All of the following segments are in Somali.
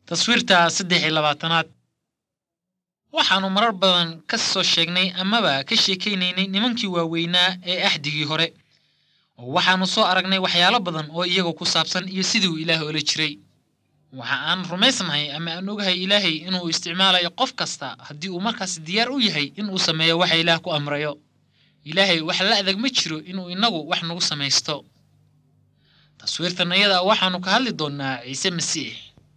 taswiirta saddex iyo labaatanaad waxaannu marar badan ka soo sheegnay amaba ka sheekaynaynay nimankii waaweynaa ee axdigii hore oo waxaannu soo aragnay waxyaalo badan oo iyaga ku saabsan iyo siduu ilaah ola jiray waxa aan rumaysnahay ama aan ogahay ilaahay inuu isticmaalayo qof kasta haddii uu markaas diyaar u yahay inuu sameeyo waxa ilaah ku amrayo ilaahay wax la adag ma jiro inuu inagu wax nagu samaysto taswiirtan iyada waxaannu ka hadli doonnaa ciise masiix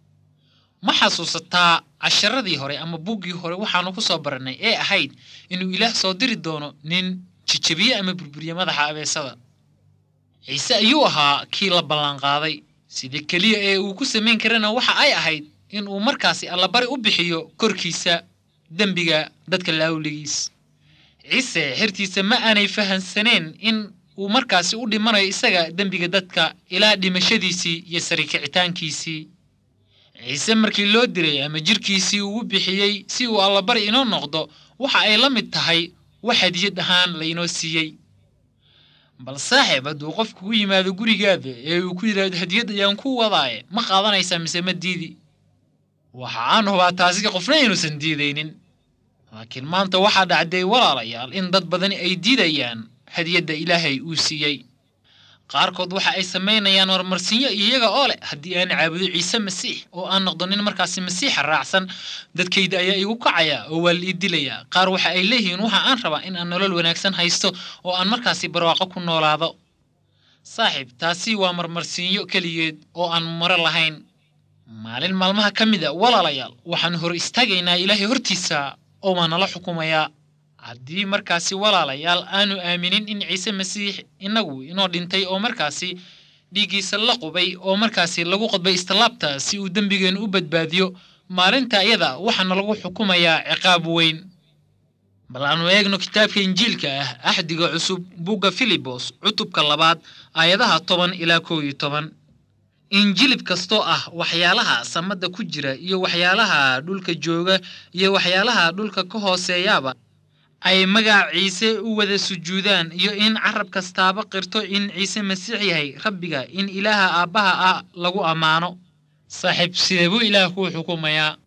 ma xasuusataa casharadii hore ama buuggii hore waxaannu ku soo barannay ee ahayd inuu ilaah soo diri doono nin jijabiye ama burburiye madaxa abeesada ciise ayuu ahaa kii la ballanqaaday sida keliya ee uu ku samayn karana waxa ay ahayd in uu markaasi allabari u bixiyo korkiisa dembiga dadka laawligiis ciise xirtiisa ma aanay fahansaneen in uu markaasi u dhimanayo isaga dembiga dadka ilaa dhimashadiisii iyo sarikicitaankiisii ciise markii loo diray ama jirkiisii uu bixiyey si uu allabari inoo noqdo waxa ay la mid tahay wax hadiyad ahaan laynoo siiyey bal saaxiib hadduu qof kugu yimaado gurigaada ee uu ku yidhaahdo hadiyad ayaan ku wadaaye ma qaadanaysaa mise ma diidi waxa aan hubaa taasi qofna inuusan diidaynin laakiin maanta waxaa dhacday walaalayaal in dad badani ay diidayaan hadiyadda ilaahay uu siiyey qaarkood waxa ay samaynayaan marmarsinyo iyaga oo leh haddii aan caabudo ciise masiix oo aan noqdo nin markaasi masiixa raacsan dadkayda ayaa igu kacaya oo waa la ii dilayaa qaar waxa ay leeyihiin waxa aan rabaa in aan nolol wanaagsan haysto oo aan markaasi barwaaqo ku noolaado saaxiib taasi waa marmarsiinyo keligeed oo aan maro lahayn maalin maalmaha ka mid a walaalayaal waxaan hor istaagaynaa ilaahay hortiisa oo waa nala xukumayaa haddii markaasi walaalayaal aanu aaminin in ciise masiix inagu inoo dhintay oo markaasi dhiiggiisa la qubay oo markaasi lagu qodbay istilaabta si uu dembigeennu u badbaadiyo maalinta iyada waxaana lagu xukumayaa ciqaab weyn bal aanu eegno kitaabka injiilka ah axdiga cusub bugga filibos cutubka labaad aayadaha toban ilaa kow iyo toban injilib kastoo ah waxyaalaha samadda ku jira iyo waxyaalaha dhulka jooga iyo waxyaalaha dhulka ka hooseeyaaba ay magac ciise u wada sujuudaan iyo in carab kastaaba qirto in ciise masiix yahay rabbiga in ilaaha aabbaha ah lagu ammaano saaxiib sidee buu ilaah kuu xukumayaa